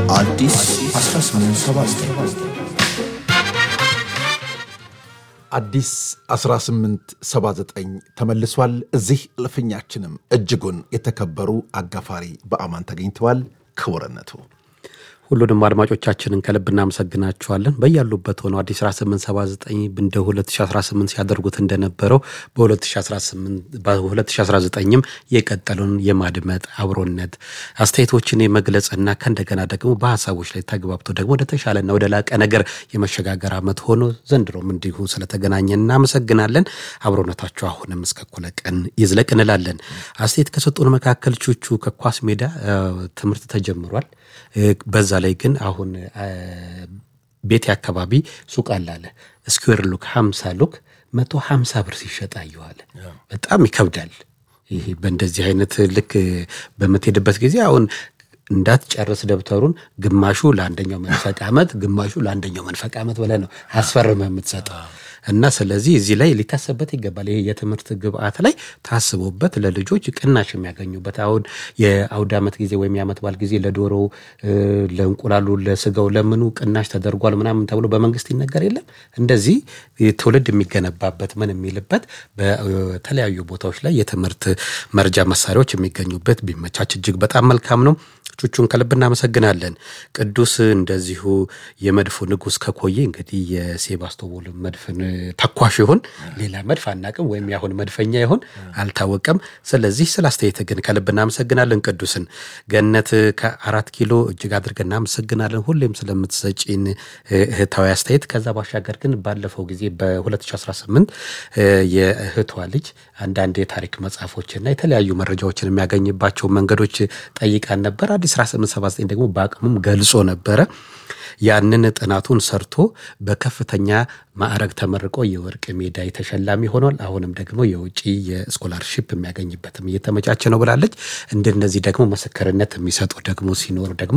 አዲስ 1879 አዲስ 1879 ተመልሷል። እዚህ እልፍኛችንም እጅጉን የተከበሩ አጋፋሪ በአማን ተገኝተዋል። ክቡርነቱ ሁሉንም አድማጮቻችንን ከልብ እናመሰግናችኋለን። በያሉበት ሆነው አዲስ 1879 እንደ 2018 ሲያደርጉት እንደነበረው በ2019ም የቀጠሉን የማድመጥ አብሮነት አስተያየቶችን የመግለጽና ከእንደገና ደግሞ በሀሳቦች ላይ ተግባብቶ ደግሞ ወደ ተሻለና ወደ ላቀ ነገር የመሸጋገር ዓመት ሆኖ ዘንድሮም እንዲሁ ስለተገናኘን እናመሰግናለን። አብሮነታችሁ አሁንም እስከ እኩለ ቀን ይዝለቅ እንላለን። አስተያየት ከሰጡን መካከል ቹቹ ከኳስ ሜዳ ትምህርት ተጀምሯል። በዛ ላይ ግን አሁን ቤቴ አካባቢ ሱቅ አላለ ስኩዌር ሉክ ሀምሳ ሉክ መቶ ሀምሳ ብር ሲሸጥ አየዋለ። በጣም ይከብዳል። ይሄ በእንደዚህ አይነት ልክ በምትሄድበት ጊዜ አሁን እንዳትጨርስ ደብተሩን ግማሹ ለአንደኛው መንፈቅ ዓመት ግማሹ ለአንደኛው መንፈቅ ዓመት ብለህ ነው አስፈርመህ የምትሰጠው እና ስለዚህ እዚህ ላይ ሊታሰበት ይገባል። ይሄ የትምህርት ግብዓት ላይ ታስቦበት ለልጆች ቅናሽ የሚያገኙበት አሁን የአውደ ዓመት ጊዜ ወይም የዓመት በዓል ጊዜ ለዶሮ፣ ለእንቁላሉ፣ ለስጋው፣ ለምኑ ቅናሽ ተደርጓል ምናምን ተብሎ በመንግስት ይነገር የለም። እንደዚህ ትውልድ የሚገነባበት ምን የሚልበት በተለያዩ ቦታዎች ላይ የትምህርት መርጃ መሳሪያዎች የሚገኙበት ቢመቻች እጅግ በጣም መልካም ነው። ቹቹን ከልብ እናመሰግናለን። ቅዱስ እንደዚሁ የመድፉ ንጉሥ ከኮዬ እንግዲህ የሴባስቶፖል መድፍን ተኳሽ ይሁን ሌላ መድፍ አናቅም፣ ወይም ያሁን መድፈኛ ይሁን አልታወቀም። ስለዚህ ስለ አስተያየት ግን ከልብ እናመሰግናለን። ቅዱስን ገነት ከአራት ኪሎ እጅግ አድርገን እናመሰግናለን፣ ሁሌም ስለምትሰጪን እህታዊ አስተያየት። ከዛ ባሻገር ግን ባለፈው ጊዜ በ2018 የእህቷ ልጅ አንዳንድ የታሪክ መጽሐፎችና የተለያዩ መረጃዎችን የሚያገኝባቸው መንገዶች ጠይቃን ነበር። አዲስ 1879 ደግሞ በአቅሙም ገልጾ ነበረ። ያንን ጥናቱን ሰርቶ በከፍተኛ ማዕረግ ተመርቆ የወርቅ ሜዳይ ተሸላሚ ሆኗል። አሁንም ደግሞ የውጭ የስኮላርሺፕ የሚያገኝበትም እየተመቻቸ ነው ብላለች። እንደነዚህ ደግሞ ምስክርነት የሚሰጡ ደግሞ ሲኖሩ ደግሞ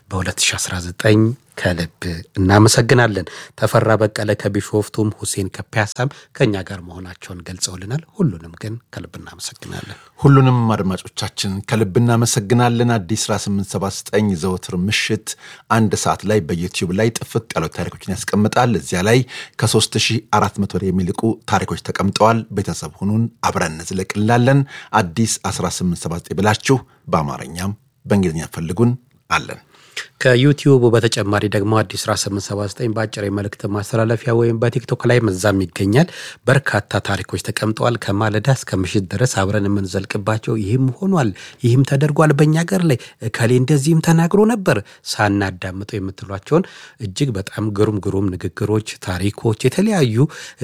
በ2019 ከልብ እናመሰግናለን። ተፈራ በቀለ ከቢሾፍቱም ሁሴን ከፒያሳም ከእኛ ጋር መሆናቸውን ገልጸውልናል። ሁሉንም ግን ከልብ እናመሰግናለን። ሁሉንም አድማጮቻችን ከልብ እናመሰግናለን። አዲስ 1879 ዘወትር ምሽት አንድ ሰዓት ላይ በዩቲዩብ ላይ ጥፍጥ ያሉ ታሪኮችን ያስቀምጣል። እዚያ ላይ ከ3400 የሚልቁ ታሪኮች ተቀምጠዋል። ቤተሰብ ሁኑን፣ አብረን እንዝለቅ እንላለን። አዲስ 1879 ብላችሁ በአማርኛም በእንግሊዝኛ ፈልጉን አለን። ከዩቲዩቡ በተጨማሪ ደግሞ አዲስ 1879 በአጭር የመልእክት ማስተላለፊያ ወይም በቲክቶክ ላይ መዛም ይገኛል። በርካታ ታሪኮች ተቀምጠዋል። ከማለዳ እስከ ምሽት ድረስ አብረን የምንዘልቅባቸው ይህም ሆኗል፣ ይህም ተደርጓል፣ በእኛ ገር ላይ እከሌ እንደዚህም ተናግሮ ነበር ሳናዳምጠው የምትሏቸውን እጅግ በጣም ግሩም ግሩም ንግግሮች፣ ታሪኮች፣ የተለያዩ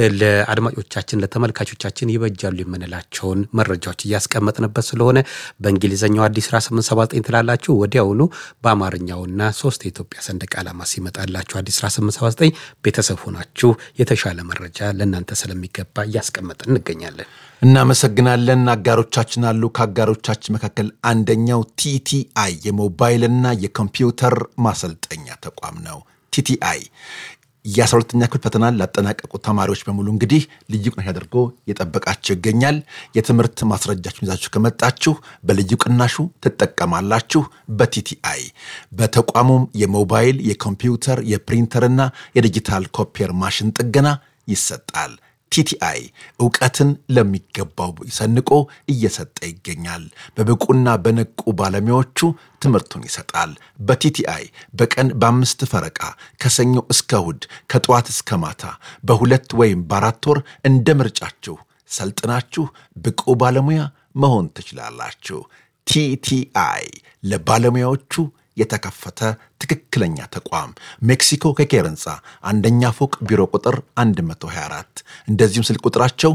ለአድማጮቻችን ለተመልካቾቻችን ይበጃሉ የምንላቸውን መረጃዎች እያስቀመጥንበት ስለሆነ በእንግሊዝኛው አዲስ 1879 ትላላችሁ ወዲያውኑ በአማርኛውና ሶስት የኢትዮጵያ ሰንደቅ ዓላማ ሲመጣላችሁ አዲስ 1879 ቤተሰብ ሆናችሁ የተሻለ መረጃ ለእናንተ ስለሚገባ እያስቀመጥን እንገኛለን። እናመሰግናለን። አጋሮቻችን አሉ። ከአጋሮቻችን መካከል አንደኛው ቲቲአይ የሞባይልና የኮምፒውተር ማሰልጠኛ ተቋም ነው። ቲቲአይ የአስራ ሁለተኛ ክፍል ፈተናን ላጠናቀቁ ተማሪዎች በሙሉ እንግዲህ ልዩ ቅናሽ አድርጎ የጠበቃቸው ይገኛል። የትምህርት ማስረጃችሁን ይዛችሁ ከመጣችሁ በልዩ ቅናሹ ትጠቀማላችሁ። በቲቲአይ በተቋሙም የሞባይል የኮምፒውተር የፕሪንተርና የዲጂታል ኮፒየር ማሽን ጥገና ይሰጣል። ቲቲአይ እውቀትን ለሚገባው ሰንቆ እየሰጠ ይገኛል። በብቁና በነቁ ባለሙያዎቹ ትምህርቱን ይሰጣል። በቲቲአይ በቀን በአምስት ፈረቃ ከሰኞ እስከ እሁድ ከጠዋት እስከ ማታ በሁለት ወይም በአራት ወር እንደ ምርጫችሁ ሰልጥናችሁ ብቁ ባለሙያ መሆን ትችላላችሁ። ቲቲአይ ለባለሙያዎቹ የተከፈተ ትክክለኛ ተቋም ሜክሲኮ ከኬር ህንፃ አንደኛ ፎቅ ቢሮ ቁጥር 124 እንደዚሁም ስልክ ቁጥራቸው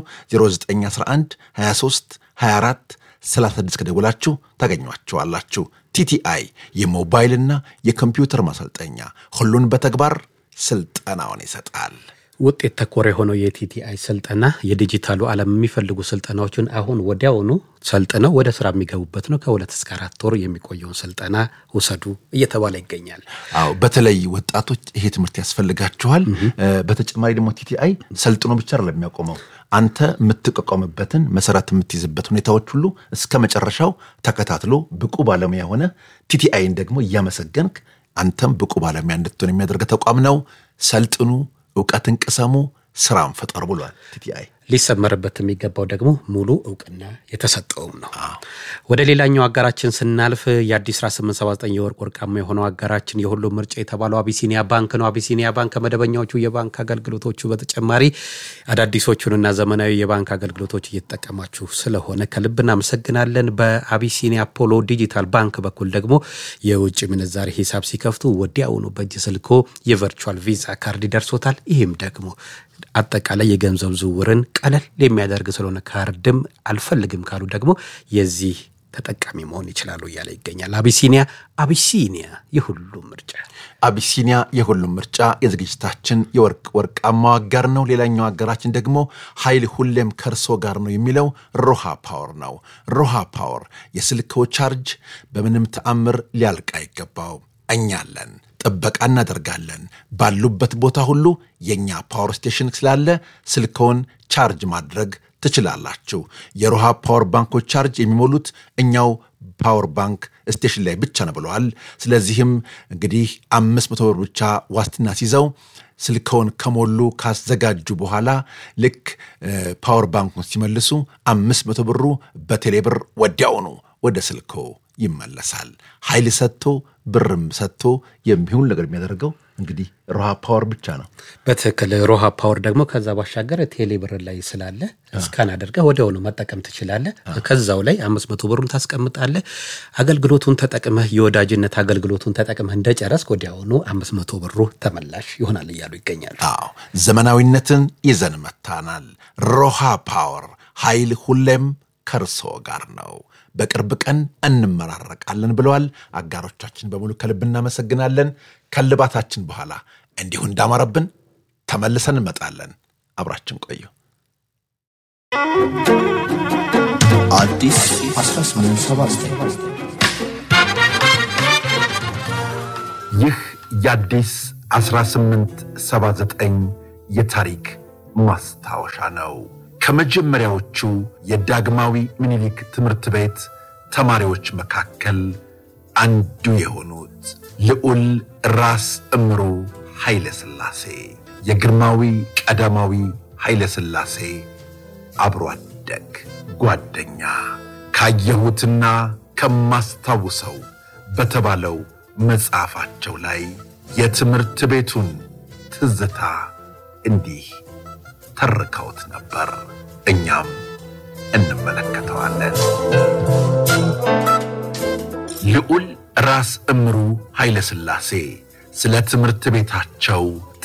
0911 23 24 36 ከደውላችሁ ታገኟቸዋላችሁ። ቲቲአይ የሞባይልና የኮምፒውተር ማሰልጠኛ ሁሉን በተግባር ስልጠናውን ይሰጣል። ውጤት ተኮር የሆነው የቲቲአይ ስልጠና የዲጂታሉ ዓለም የሚፈልጉ ስልጠናዎችን አሁን ወዲያውኑ ሰልጥነው ወደ ስራ የሚገቡበት ነው። ከሁለት እስከ አራት ወር የሚቆየውን ስልጠና ውሰዱ እየተባለ ይገኛል። አዎ በተለይ ወጣቶች ይሄ ትምህርት ያስፈልጋችኋል። በተጨማሪ ደግሞ ቲቲአይ ሰልጥኖ ብቻ አይደለም የሚያቆመው አንተ የምትቋቋምበትን መሰረት የምትይዝበት ሁኔታዎች ሁሉ እስከ መጨረሻው ተከታትሎ ብቁ ባለሙያ ሆነ ቲቲአይን ደግሞ እያመሰገንክ አንተም ብቁ ባለሙያ እንድትሆን የሚያደርግ ተቋም ነው። ሰልጥኑ፣ እውቀትን ቅሰሙ፣ ስራን ፈጠሩ ብሏል ቲቲአይ። ሊሰመርበት የሚገባው ደግሞ ሙሉ እውቅና የተሰጠውም ነው። ወደ ሌላኛው አጋራችን ስናልፍ የአዲስ 1879 የወርቅ ወርቃማ የሆነው አጋራችን የሁሉም ምርጫ የተባለው አቢሲኒያ ባንክ ነው። አቢሲኒያ ባንክ ከመደበኛዎቹ የባንክ አገልግሎቶቹ በተጨማሪ አዳዲሶቹንና ዘመናዊ የባንክ አገልግሎቶች እየተጠቀማችሁ ስለሆነ ከልብ እናመሰግናለን። በአቢሲኒያ ፖሎ ዲጂታል ባንክ በኩል ደግሞ የውጭ ምንዛሬ ሂሳብ ሲከፍቱ ወዲያውኑ በእጅ ስልኮ የቨርቹዋል ቪዛ ካርድ ይደርሶታል። ይህም ደግሞ አጠቃላይ የገንዘብ ዝውውርን ቀለል የሚያደርግ ስለሆነ ካርድም አልፈልግም ካሉ ደግሞ የዚህ ተጠቃሚ መሆን ይችላሉ እያለ ይገኛል። አቢሲኒያ አቢሲኒያ የሁሉም ምርጫ አቢሲኒያ የሁሉም ምርጫ የዝግጅታችን የወርቅ ወርቃማው አጋር ነው። ሌላኛው አጋራችን ደግሞ ኃይል ሁሌም ከእርሶ ጋር ነው የሚለው ሮሃ ፓወር ነው። ሮሃ ፓወር የስልክዎ ቻርጅ በምንም ተአምር ሊያልቅ አይገባው። እኛ አለን፣ ጥበቃ እናደርጋለን። ባሉበት ቦታ ሁሉ የእኛ ፓወር ስቴሽን ስላለ ስልክዎን ቻርጅ ማድረግ ትችላላችሁ። የሮሃ ፓወር ባንኮች ቻርጅ የሚሞሉት እኛው ፓወር ባንክ ስቴሽን ላይ ብቻ ነው ብለዋል። ስለዚህም እንግዲህ አምስት መቶ ብር ብቻ ዋስትና ሲይዘው ስልከውን ከሞሉ ካዘጋጁ በኋላ ልክ ፓወር ባንኩን ሲመልሱ አምስት መቶ ብሩ በቴሌብር ወዲያውኑ ወደ ስልኮ ይመለሳል። ኃይል ሰጥቶ ብርም ሰጥቶ የሚሆን ነገር የሚያደርገው እንግዲህ ሮሃ ፓወር ብቻ ነው። በትክክል ሮሃ ፓወር ደግሞ ከዛ ባሻገር ቴሌ ብር ላይ ስላለ እስካን አድርገህ ወዲያውኑ መጠቀም ትችላለህ። ከዛው ላይ አምስት መቶ ብሩን ታስቀምጣለህ። አገልግሎቱን ተጠቅመህ የወዳጅነት አገልግሎቱን ተጠቅመህ እንደጨረስክ ወዲያውኑ አምስት መቶ ብሩ ተመላሽ ይሆናል እያሉ ይገኛሉ። አዎ ዘመናዊነትን ይዘን መታናል። ሮሃ ፓወር ኃይል ሁሌም ከእርሶ ጋር ነው። በቅርብ ቀን እንመራረቃለን ብለዋል። አጋሮቻችን በሙሉ ከልብ እናመሰግናለን። ከልባታችን በኋላ እንዲሁ እንዳማረብን ተመልሰን እንመጣለን። አብራችን ቆዩ። አዲስ 1879 ይህ የአዲስ 1879 የታሪክ ማስታወሻ ነው። ከመጀመሪያዎቹ የዳግማዊ ምኒልክ ትምህርት ቤት ተማሪዎች መካከል አንዱ የሆኑት ልዑል ራስ እምሩ ኃይለ ሥላሴ የግርማዊ ቀዳማዊ ኃይለ ሥላሴ አብሮ አደግ ጓደኛ ካየሁትና ከማስታውሰው በተባለው መጽሐፋቸው ላይ የትምህርት ቤቱን ትዝታ እንዲህ ተርከውት ነበር። እኛም እንመለከተዋለን። ልዑል ራስ እምሩ ኃይለ ሥላሴ ስለ ትምህርት ቤታቸው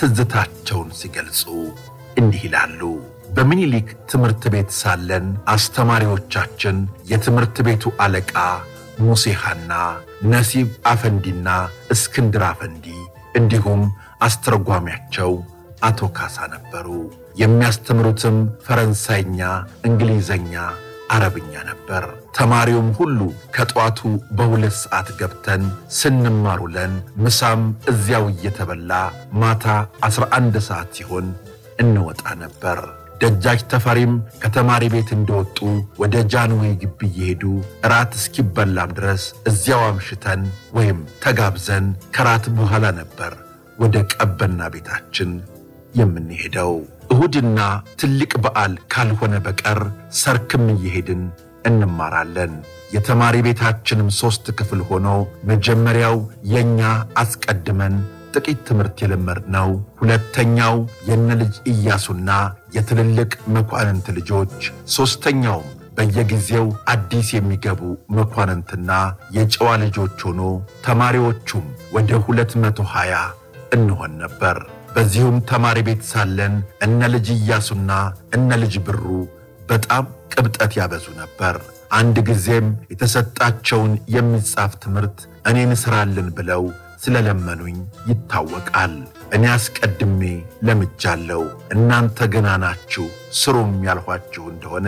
ትዝታቸውን ሲገልጹ እንዲህ ይላሉ። በሚኒሊክ ትምህርት ቤት ሳለን አስተማሪዎቻችን የትምህርት ቤቱ አለቃ ሙሴ ሐና፣ ነሲብ አፈንዲና እስክንድር አፈንዲ እንዲሁም አስተርጓሚያቸው አቶ ካሳ ነበሩ። የሚያስተምሩትም ፈረንሳይኛ፣ እንግሊዘኛ፣ አረብኛ ነበር። ተማሪውም ሁሉ ከጠዋቱ በሁለት ሰዓት ገብተን ስንማር ውለን ምሳም እዚያው እየተበላ ማታ ዐሥራ አንድ ሰዓት ሲሆን እንወጣ ነበር። ደጃች ተፈሪም ከተማሪ ቤት እንደወጡ ወደ ጃንዌይ ግቢ እየሄዱ እራት እስኪበላም ድረስ እዚያው አምሽተን ወይም ተጋብዘን ከራት በኋላ ነበር ወደ ቀበና ቤታችን የምንሄደው። እሁድና ትልቅ በዓል ካልሆነ በቀር ሰርክም እየሄድን እንማራለን። የተማሪ ቤታችንም ሦስት ክፍል ሆኖ መጀመሪያው የእኛ አስቀድመን ጥቂት ትምህርት የለመድነው፣ ሁለተኛው የነ ልጅ ኢያሱና የትልልቅ መኳንንት ልጆች፣ ሦስተኛውም በየጊዜው አዲስ የሚገቡ መኳንንትና የጨዋ ልጆች ሆኖ ተማሪዎቹም ወደ ሁለት መቶ ሀያ እንሆን ነበር። በዚሁም ተማሪ ቤት ሳለን እነ ልጅ ኢያሱና እነ ልጅ ብሩ በጣም ቅብጠት ያበዙ ነበር። አንድ ጊዜም የተሰጣቸውን የሚጻፍ ትምህርት እኔን ስራልን ብለው ስለለመኑኝ ይታወቃል። እኔ አስቀድሜ ለምጃለሁ፣ እናንተ ገና ናችሁ፣ ስሩም ያልኋችሁ እንደሆነ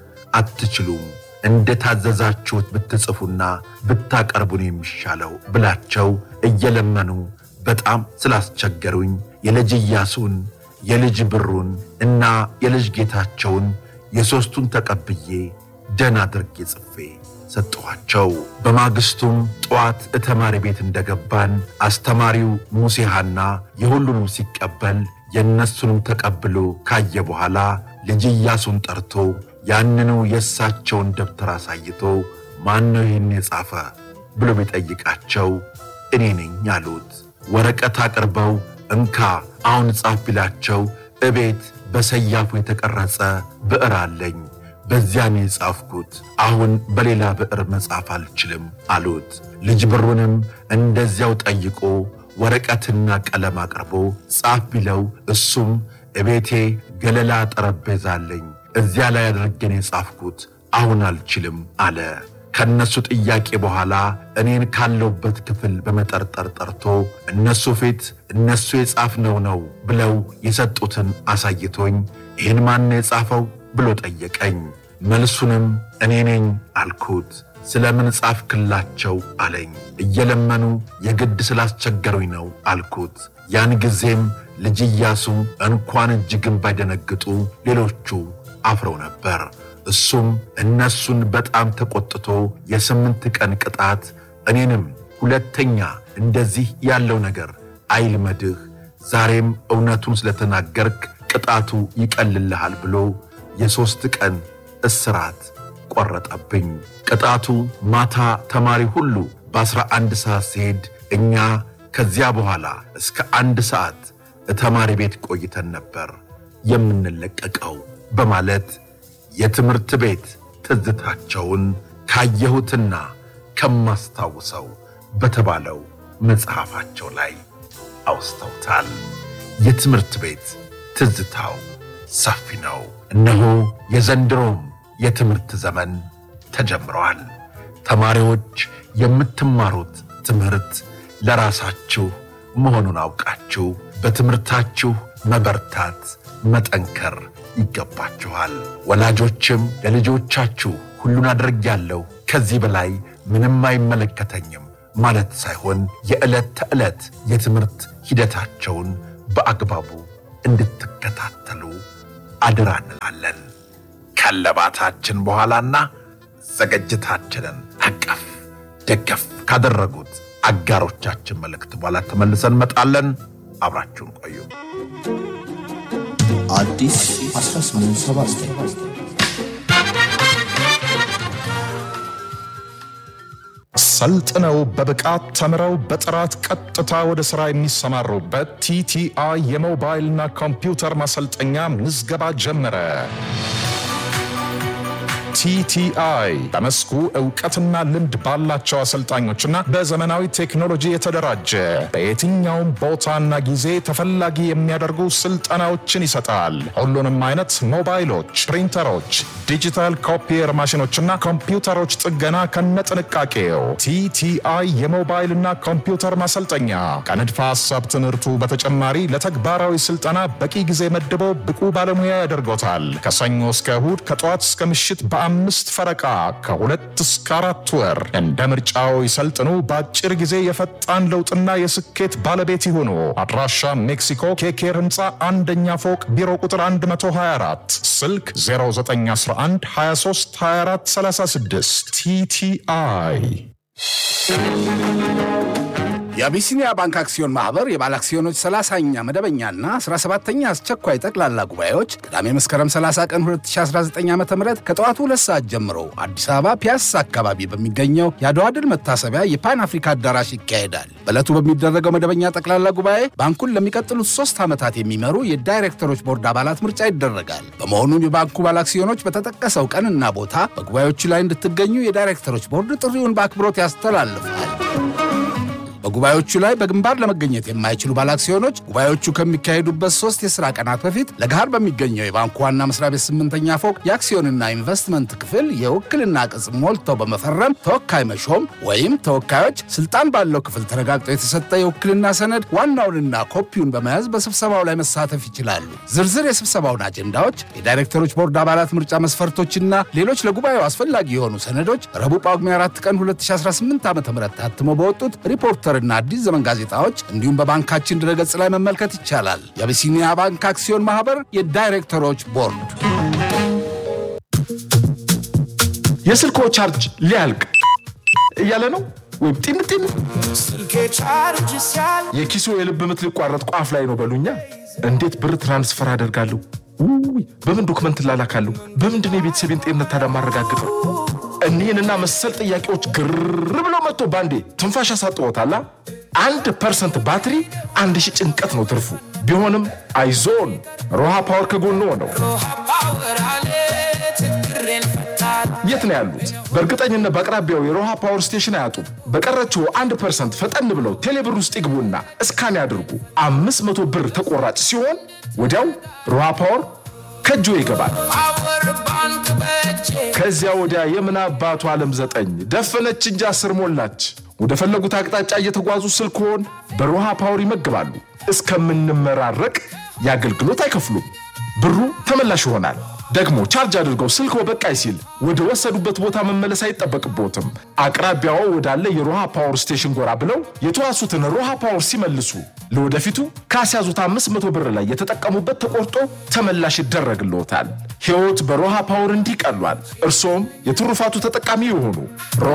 አትችሉም፣ እንደ ታዘዛችሁት ብትጽፉና ብታቀርቡን የሚሻለው ብላቸው እየለመኑ በጣም ስላስቸገሩኝ የልጅ ኢያሱን የልጅ ብሩን እና የልጅ ጌታቸውን የሦስቱን ተቀብዬ ደህና አድርጌ ጽፌ ሰጠኋቸው። በማግስቱም ጠዋት እተማሪ ቤት እንደገባን አስተማሪው ሙሴሃና የሁሉንም ሲቀበል የእነሱንም ተቀብሎ ካየ በኋላ ልጅ ኢያሱን ጠርቶ ያንኑ የእሳቸውን ደብተር አሳይቶ ማን ነው ይህን የጻፈ ብሎ ቢጠይቃቸው እኔ ነኝ አሉት። ወረቀት አቅርበው እንካ አሁን ጻፍ ቢላቸው እቤት በሰያፉ የተቀረጸ ብዕር አለኝ በዚያ ነው የጻፍኩት። አሁን በሌላ ብዕር መጻፍ አልችልም አሉት። ልጅ ብሩንም እንደዚያው ጠይቆ ወረቀትና ቀለም አቅርቦ ጻፍ ቢለው እሱም እቤቴ ገለላ ጠረጴዛ አለኝ እዚያ ላይ አድርጌን የጻፍኩት አሁን አልችልም አለ። ከእነሱ ጥያቄ በኋላ እኔን ካለውበት ክፍል በመጠርጠር ጠርቶ እነሱ ፊት እነሱ የጻፍነው ነው ብለው የሰጡትን አሳይቶኝ ይህን ማን የጻፈው ብሎ ጠየቀኝ። መልሱንም እኔ ነኝ አልኩት። ስለምን ጻፍክላቸው አለኝ። እየለመኑ የግድ ስላስቸገሩኝ ነው አልኩት። ያን ጊዜም ልጅ ኢያሱ እንኳን እጅግን ባይደነግጡ ሌሎቹ አፍረው ነበር። እሱም እነሱን በጣም ተቆጥቶ የስምንት ቀን ቅጣት እኔንም ሁለተኛ እንደዚህ ያለው ነገር አይልመድህ፣ ዛሬም እውነቱን ስለተናገርክ ቅጣቱ ይቀልልሃል ብሎ የሦስት ቀን እስራት ቆረጠብኝ። ቅጣቱ ማታ ተማሪ ሁሉ በአስራ አንድ ሰዓት ሲሄድ እኛ ከዚያ በኋላ እስከ አንድ ሰዓት ተማሪ ቤት ቆይተን ነበር የምንለቀቀው በማለት የትምህርት ቤት ትዝታቸውን ካየሁትና ከማስታውሰው በተባለው መጽሐፋቸው ላይ አውስተውታል። የትምህርት ቤት ትዝታው ሰፊ ነው። እነሆ የዘንድሮም የትምህርት ዘመን ተጀምረዋል። ተማሪዎች የምትማሩት ትምህርት ለራሳችሁ መሆኑን አውቃችሁ በትምህርታችሁ መበርታት፣ መጠንከር ይገባችኋል። ወላጆችም ለልጆቻችሁ ሁሉን አድርጌያለሁ ከዚህ በላይ ምንም አይመለከተኝም ማለት ሳይሆን የዕለት ተዕለት የትምህርት ሂደታቸውን በአግባቡ እንድትከታተሉ አደራ እንላለን። ከለባታችን በኋላና ዝግጅታችንን አቀፍ ደገፍ ካደረጉት አጋሮቻችን መልእክት በኋላ ተመልሰን እንመጣለን። አብራችሁን ቆዩ። አዲስ 1879 ሰልጥነው በብቃት ተምረው በጥራት ቀጥታ ወደ ሥራ የሚሰማሩበት ቲቲአይ የሞባይልና ኮምፒውተር ማሰልጠኛ ምዝገባ ጀመረ። ቲቲአይ በመስኩ እውቀትና ልምድ ባላቸው አሰልጣኞችና በዘመናዊ ቴክኖሎጂ የተደራጀ በየትኛውም ቦታና ጊዜ ተፈላጊ የሚያደርጉ ስልጠናዎችን ይሰጣል። ሁሉንም አይነት ሞባይሎች፣ ፕሪንተሮች፣ ዲጂታል ኮፒየር ማሽኖችና ኮምፒውተሮች ጥገና ከነጥንቃቄው። ቲቲአይ የሞባይልና ኮምፒውተር ማሰልጠኛ ከንድፈ ሐሳብ ትምህርቱ በተጨማሪ ለተግባራዊ ስልጠና በቂ ጊዜ መድቦ ብቁ ባለሙያ ያደርጎታል። ከሰኞ እስከ እሁድ ከጠዋት እስከ ምሽት በአምስት ፈረቃ ከሁለት እስከ አራት ወር እንደ ምርጫው ይሰልጥኑ። በአጭር ጊዜ የፈጣን ለውጥና የስኬት ባለቤት ይሁኑ። አድራሻ ሜክሲኮ ኬኬር ህንፃ አንደኛ ፎቅ ቢሮ ቁጥር 124 ስልክ 0911 23 24 36 ቲቲአይ የአቢሲኒያ ባንክ አክሲዮን ማህበር የባለ አክሲዮኖች 30ኛ መደበኛና 17ኛ አስቸኳይ ጠቅላላ ጉባኤዎች ቅዳሜ መስከረም 30 ቀን 2019 ዓ ም ከጠዋቱ ሁለት ሰዓት ጀምሮ አዲስ አበባ ፒያሳ አካባቢ በሚገኘው የአድዋ ድል መታሰቢያ የፓን አፍሪካ አዳራሽ ይካሄዳል። በዕለቱ በሚደረገው መደበኛ ጠቅላላ ጉባኤ ባንኩን ለሚቀጥሉት ሶስት ዓመታት የሚመሩ የዳይሬክተሮች ቦርድ አባላት ምርጫ ይደረጋል። በመሆኑም የባንኩ ባለ አክሲዮኖች በተጠቀሰው ቀንና ቦታ በጉባኤዎቹ ላይ እንድትገኙ የዳይሬክተሮች ቦርድ ጥሪውን በአክብሮት ያስተላልፋል። በጉባኤዎቹ ላይ በግንባር ለመገኘት የማይችሉ ባለአክሲዮኖች ጉባኤዎቹ ከሚካሄዱበት ሶስት የሥራ ቀናት በፊት ለገሃር በሚገኘው የባንኩ ዋና መስሪያ ቤት ስምንተኛ ፎቅ የአክሲዮንና ኢንቨስትመንት ክፍል የውክልና ቅጽ ሞልተው በመፈረም ተወካይ መሾም ወይም ተወካዮች ስልጣን ባለው ክፍል ተረጋግጦ የተሰጠ የውክልና ሰነድ ዋናውንና ኮፒውን በመያዝ በስብሰባው ላይ መሳተፍ ይችላሉ። ዝርዝር የስብሰባውን አጀንዳዎች፣ የዳይሬክተሮች ቦርድ አባላት ምርጫ መስፈርቶችና ሌሎች ለጉባኤው አስፈላጊ የሆኑ ሰነዶች ረቡዕ ጳጉሜ 4 ቀን 2018 ዓ ም ታትሞ በወጡት ሪፖርተር እና አዲስ ዘመን ጋዜጣዎች እንዲሁም በባንካችን ድረገጽ ላይ መመልከት ይቻላል። የአቢሲኒያ ባንክ አክሲዮን ማህበር የዳይሬክተሮች ቦርድ የስልኮ ቻርጅ ሊያልቅ እያለ ነው ወይም ጢን ጢን የኪሱ የልብ ምት ሊቋረጥ ቋፍ ላይ ነው በሉኛ። እንዴት ብር ትራንስፈር አደርጋለሁ? ውይ በምን ዶክመንት ላላካለሁ? በምንድን ነው የቤተሰቤን ጤንነት ታዲያ ማረጋግጠው? እኒህንና መሰል ጥያቄዎች ግር ብለው መጥቶ ባንዴ ትንፋሽ ያሳጥዎታላ። አንድ ፐርሰንት ባትሪ አንድ ሺህ ጭንቀት ነው ትርፉ። ቢሆንም አይዞን ሮሃ ፓወር ከጎኖ ነው። የት ነው ያሉት? በእርግጠኝነት በአቅራቢያው የሮሃ ፓወር ስቴሽን አያጡም። በቀረችው አንድ ፐርሰንት ፈጠን ብለው ቴሌብር ውስጥ ይግቡና እስካን ያድርጉ። አምስት መቶ ብር ተቆራጭ ሲሆን ወዲያው ሮሃ ፓወር ከእጆ ይገባል። ከዚያ ወዲያ የምን አባቱ ዓለም ዘጠኝ ደፈነች እንጂ አስር ሞላች። ወደ ፈለጉት አቅጣጫ እየተጓዙ ስልክዎን በሮሃ ፓወር ይመግባሉ። እስከምንመራረቅ የአገልግሎት አይከፍሉም። ብሩ ተመላሽ ይሆናል። ደግሞ ቻርጅ አድርገው ስልክዎ በቃይ ሲል ወደ ወሰዱበት ቦታ መመለስ አይጠበቅቦትም። አቅራቢያዎ ወዳለ የሮሃ ፓወር ስቴሽን ጎራ ብለው የተዋሱትን ሮሃ ፓወር ሲመልሱ ለወደፊቱ ካስያዙት አምስት መቶ ብር ላይ የተጠቀሙበት ተቆርጦ ተመላሽ ይደረግልዎታል። ሕይወት በሮሃ ፓወር እንዲህ ቀሏል። እርሶም የትሩፋቱ ተጠቃሚ የሆኑ